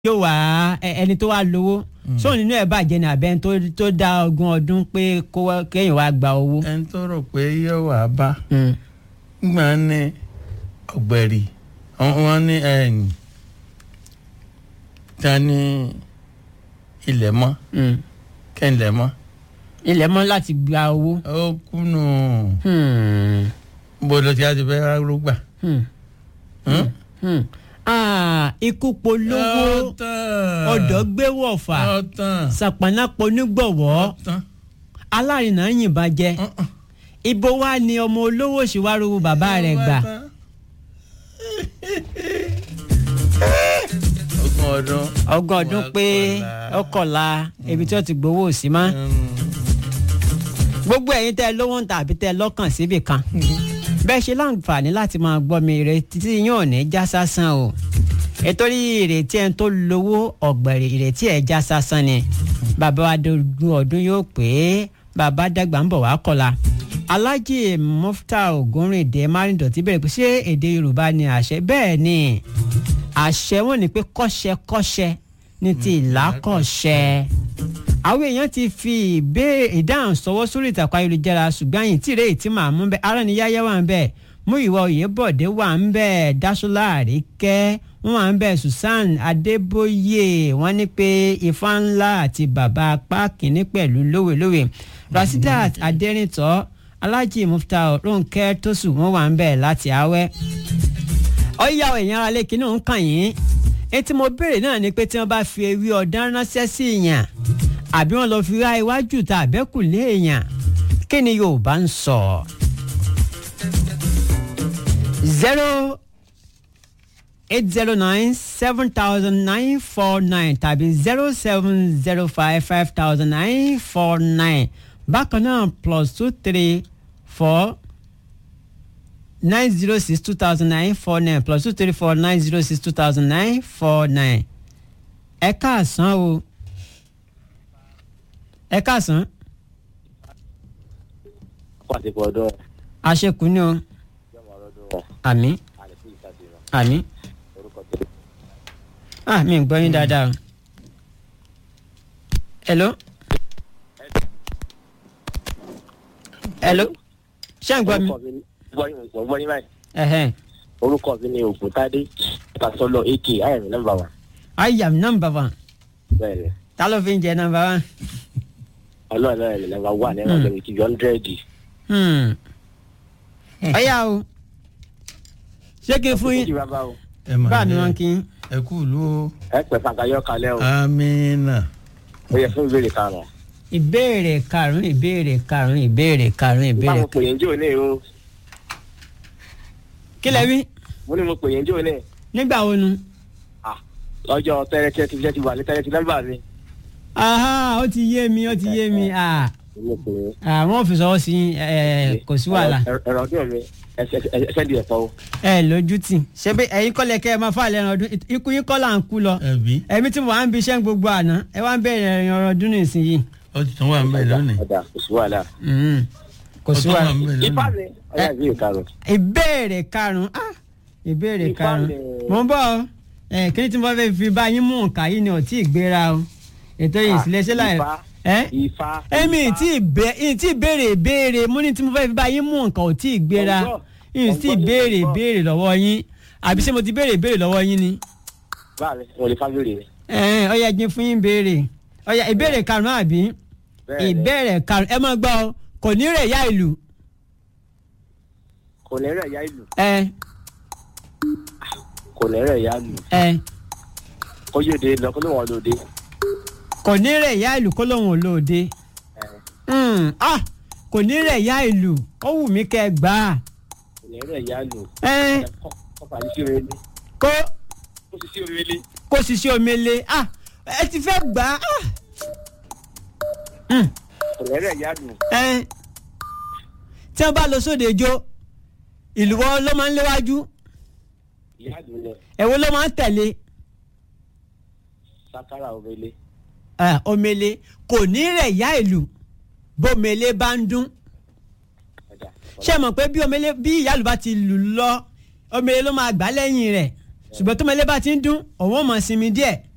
yóò wá ẹ- ẹni tó wá lówó sóun nínú ẹ̀ bàjẹ́ ní abẹ́ tó tó dá ogún ọdún pé kó wá- kéèyàn wá gba owó. ẹni tó rò pé yóò wá bá Mm. gbà ní ọ̀gbẹ̀rì wọ́n ní ẹ̀yìn ta ní ilẹ̀ mọ́ Mm. kẹ́ńlẹ̀ mọ́ ilẹ̀ mọ́ láti gba owó. ó kùnú Hmm. bó ló ti á ti fẹ́ rúgbà. Hmm. Hmm. Ah, ikú polówó ọ̀dọ́ gbé wọ̀fà ọ̀tàn sàpànà ponígbọ̀wọ́ ọ̀tàn alárinà yìnbọn jẹ ibo wa ni ọmọ olówó ṣìwárò bàbá rẹ̀ gbà. ogún ọdún. ọgọ́ ọdún pé ọkọ̀la ibi tí wọ́n ti gbowó sí mọ́. gbogbo ẹ̀yin tẹ́ ẹ lówó ń ta àbí tẹ́ ẹ lọ́kàn síbì kan bẹ́ẹ̀ ṣe láǹfààní láti máa gbọ́ mi ìrètí tí yín ò ní já sásán o ètòrí ìrètí ẹ̀ tó lówó ọ̀gbẹ̀rì ìrètí ẹ̀ já sásán ni bàbá wa dogun ọdún yóò pé bàbá dàgbà ń bọ̀ wá kọ́la alájì mufta ogunrìndé márùndọ̀tì bẹ̀rẹ̀ pé ṣé èdè yorùbá ni àṣẹ bẹ́ẹ̀ ni àṣẹ wọn ni pé kọ́ṣẹ́kọ́ṣẹ́ ní ti ìlàkọ̀ṣẹ́ àwọn èèyàn ti fi ìbéèrè ìdáhùn sọwọ́ sórí ìtàkùn ayélujára ṣùgbọ́n àyìn tí ìrèé tí màá mú bẹ́ẹ̀ ara ni yáyá wà ń bẹ́ẹ̀ mú ìwà òyìnbọ̀dé wà ń bẹ́ẹ̀ dáṣọlá àríkẹ́ wọ́n wà ń bẹ́ẹ̀ susan adébóyè wọ́n ní pé ifá ńlá àti bàbá apá kìíní pẹ̀lú lówelówe rasidat adẹ́rìntọ́ alájì mufta ronke tosu wọ́n wà ń bẹ́ẹ̀ láti awẹ́ ọ̀yà èèyàn ara lé kínní ń kàn yín etí mo béèrè náà ni pé tí wọ́n bá fi ewé ọ̀dán ránṣẹ́ sí èèyàn àbí wọ́n lọ fi ra iwájú ta àbẹ́kù lé èèyàn kí ni yorùbá ń sọ. zero eight zero nine seven thousand nine four nine tàbí zero seven zero five five thousand nine four nine bákan náà plus two three four nine zero six two thousand nine four nine plus two three four nine zero six two thousand nine four nine. ẹ káàsán o ẹ káàsán pàṣípò ọdún àṣekù ni o yọmọ ọdún àmì àlẹkù ìsàdìrán àmì orúkọ tó ah mi ń gbọ́ yín dáadáa o. hello. hello. ṣé ń gbọ́ mi. orúkọ mi gbọ́ gbọ́ yín báyìí ẹ̀hẹ́n. orúkọ mi ni ògùntàdé pàṣọlọ ak ayẹmí nọ́mbà wa I am number one. bẹ́ẹ̀ ni ta ló fi ń jẹ number one. ọlọ́run náà ni nọ́mbà wà ní ọ̀dọ̀ mi ti yọ ọ́ndẹ́rẹ́dì Hmm. ọ̀yá o ṣé kí n fún kí yín bàbá o ẹ mà báà ni ní wọ́n kí n. ẹ kú ìlú o ẹ pẹ́ fàgàyọ́ kalẹ́ o amínà ó yẹ fún ìbéèrè karùn-ún ìbéèrè karùn-ún ìbéèrè karùn-ún ìbéèrè karùn-ún ìbéèrè. báwo pè yín jò ní o kí lẹ wí mo ní mo pè yín jò ní nígbà wo nu. Ah, lọ́jọ́ tẹ́rẹ́tẹ́ ti jẹ́ ti wà ní tẹ́rẹ́tẹ́ nọ́mbà mi aha ó ti yé mi ó ti yé mi ah mo pè yín ah, wọ́n fi sọ́wọ́ sí ẹ kò sí wàhálà Ẹ̀rọ- ẹ̀rọ ọdún mi ẹsẹ̀ di ẹ̀fọ́ o ẹ lójú tì ṣé bí ẹ̀yin kọ́lẹ̀ kẹ́ ẹ máa fà lẹ́nu ọdún ikú yín kọ́ là ń kú lọ ẹbí ẹ̀mí tí mo wà ń bi iṣẹ́ gbogbo àná ẹ wá ń bẹ̀rẹ̀ ẹ̀yìn ọ̀rọ̀ ọdún nísìnyí ó ti tún wà ń bẹ lónìí ọ̀dà kò sí wàhálà Mhm. kò ó sí tún wà wàhálà ń bẹ ifá lónìí mi ọ̀yà ìbéèrè karùn-ún ìbéèrè karùn-ún ah ìbéèrè Ifá karùn-ún lè- mo ń bọ̀ ọ́ ẹ kí ni tí mo fẹ́ fi bá yín mú nǹka yìí ni ò tí ì gbéra o ètò yìí Ah, ìsìlẹ̀ṣẹ̀ láì Ifá. ẹ ifá èmi Ifá. tí tí béèrè ìbéèrè mo ní tí mo fẹ́ fi bá yín mú nǹkan ò tí ì gbéra Ọgbọ́n. yìí tí Ọgbọ́n, béèrè ọgbọ́n. ìbéèrè lọ́wọ́ yín àbí ṣé mo ti béèrè ìbéèrè lọ́wọ́ yín ni báàmì mo lè fábílì ni. ẹ̀ẹ́n ó yá jẹ́ fún yín béèrè ó yá ìbéèrè karùn-ún àbí Bẹ́ẹ̀ni. ìbéèrè karùn-ún ẹ máa gbọ́ ọ kò ní rẹ̀ yá ìlú kò ní rẹ̀ yá ìlú ẹ kò ní rẹ̀ yá ìlú ẹ kó yóò dé lọ kó ló wọn lóde. kò ní rẹ̀ yá ìlú kó lóun ò lóde Hmm, ah kò ní rẹ̀ yá ìlú ó wù mí kẹ́ ẹ gbà á kò ní rẹ̀ yá ìlú. ẹ kó fà sí omi ilé kó kó sì sí omi ilé. kó sì ṣe omele ah ẹ ti fẹ́ gbà á ah. Hmm, kò ní rẹ̀ yá ìlú. ẹ tí wọ́n bá lọ sóde ijó ìlú wọn ló máa ń léwájú ìyá ìlú ni èwo ló máa ń tẹ̀lé sakara omi ilé. Ah, omele kò ní rẹ̀ yá ìlú bómele bá ń dún ọ̀dà ṣé ẹ mọ̀ pé bí omele bí ìyáàlú bá ti lù lọ omele ló máa gbà lẹ́yìn rẹ̀ ṣùgbọ́n tómele bá ti ń dún òun ò mọ̀ sinmi díẹ̀